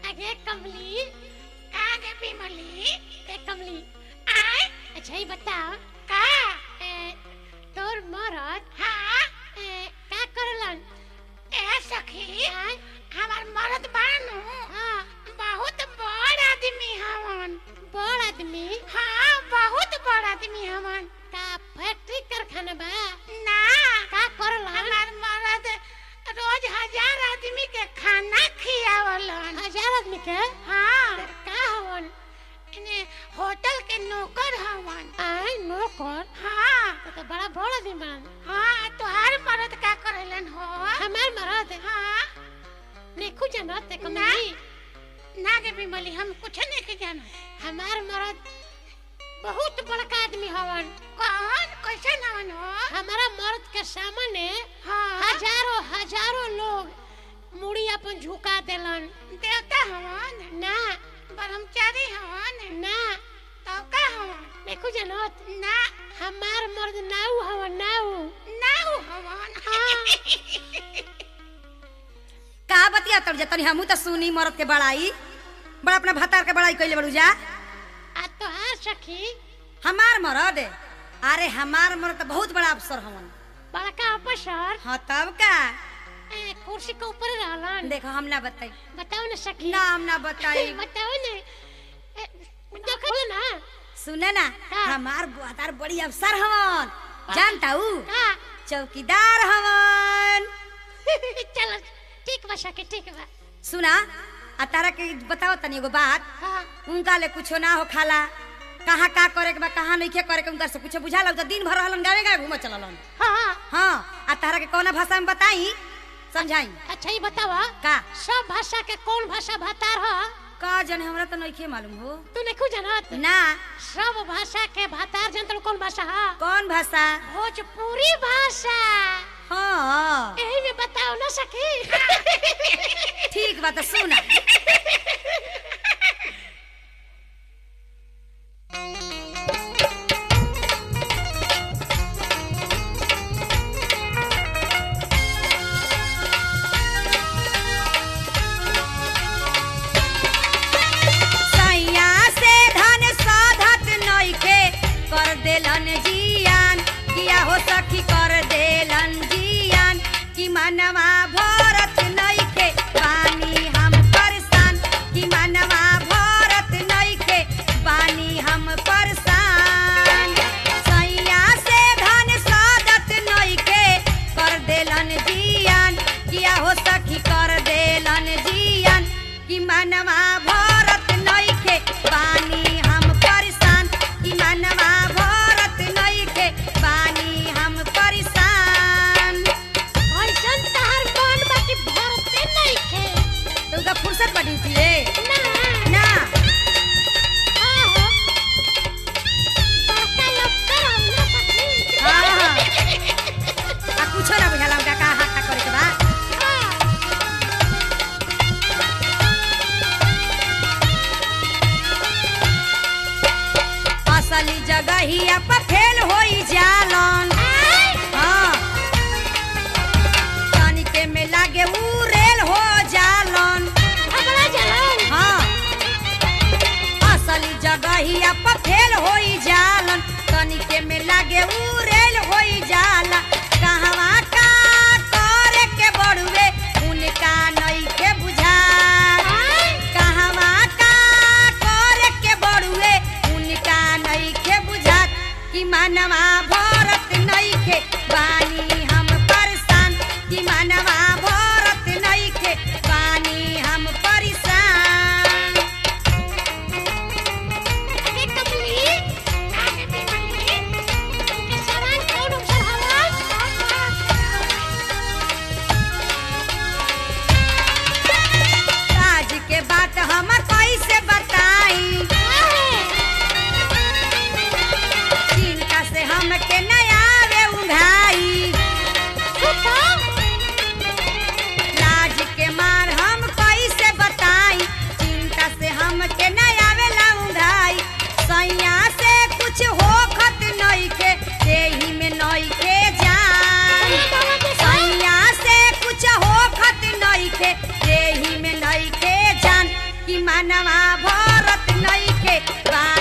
आगे कमली आगे बिमली ए कमली आय अच्छा ये बताओ का ए, तोर मरद हाँ ए, का करलन ए सखी आय हमार मर्द बानू हाँ बहुत बड़ आदमी हवन बड़ आदमी हाँ बहुत बड़ आदमी हवन का फैक्ट्री कारखाना बा ना का करलन हमार मर्द रोज हजार आदमी के खाना खियावलन हजार आदमी के हाँ का हवन इने होटल के नौकर हवन आय नौकर हाँ तो, तो बड़ा बड़ आदमी बन हाँ तुहार मर्द का करेलन हो हमार मरद हाँ नेखू जानत है कमली ना के बिमली हम कुछ नहीं के जानो हमार मरद बहुत बड़का आदमी हवन कौन कैसे नवन हो हमारा मर्द के सामने हाँ हजारों हजारों लोग मुड़ी अपन झुका देलन देवता हवन ना ब्रह्मचारी हवन ना तो का हवन देखो जानत ना हमार मर्द नाऊ हवन नाऊ नाऊ हवन हाँ का बतिया तब जा तनी हमू त सुनी मरद के बड़ाई बड़ा अपना भतार के बड़ाई कइले बड़ू जा आ तोहार सखी हमार मरद अरे हमार मरद त बहुत बड़ा अफसर हवन बड़का अफसर हाँ तब का ए, कुर्सी के ऊपर रहलन देखो हम ना बताई बताओ ना सखी नाम ना बताई बताओ ना ए, देखो ना सुने ना का? हमार भतार बड़ी अफसर हवन जानता हूँ का चौकीदार हवन चलो ठीक बा सखी ठीक बा सुना आ तारा के बताओ तनी एगो बात हाँ उनका ले कुछो ना हो खाला कहाँ का करे के बा कहाँ नहीं करे के उनका से कुछ बुझा लग तो दिन भर रहलन गावे गावे घूम चललन हाँ हाँ आ तारा के कौना भाषा में बताई समझाई अच्छा ये बतावा का सब भाषा के कौन भाषा भातार ह का जने हमरा तो नहीं मालूम हो तू नहीं जानत ना सब भाषा के भातार जनतल कौन भाषा है कौन भाषा भोजपुरी भाषा हाँ यही में बताओ ना सखी ठीक बात सुना सैया से धन साधत नइखे कर देलन जियान किया हो सखी कर देलन जियान कि मनवा भरत नइखे पानी हम परेशान कि मनवा भरत नइखे पानी हम परेशान सैया से धन साधत नइखे कर देलन जियान किया हो सखी कर देलन जियान कि मनवा भरत नइखे पानी हम परेशान कि मनवा भरत नइखे पानी हम परेशान ऐसन तहर कौन बाकी भरते नहीं खे तुमका फुर्सत पड़ी थी रे ना ना हाँ हो बड़का अफसर हम ना सखी हाँ, हाँ। आ कुछो ना बुझाला उनका का हाथ का करे के बा असली जगहिया पर फेल होई जालन हाँ तनिके में लागे उ रेल हो जालन अगला जलन हाँ असली जगहिया पर फेल होई जालन तनिके में लागे उ रेल होई जाला कहवा का करे के बड़ुए उनका नइखे बुझा कहवा का करे के बड़ुए उनका नइखे बुझात कि मनवा भरत नइखे बानी हम परेशान कि मनवा भरत नइखे बानी हम परेशान अरे कमली आगे बिमली के सवाल कौन अफसर हवा मनवा भरत नइखे बार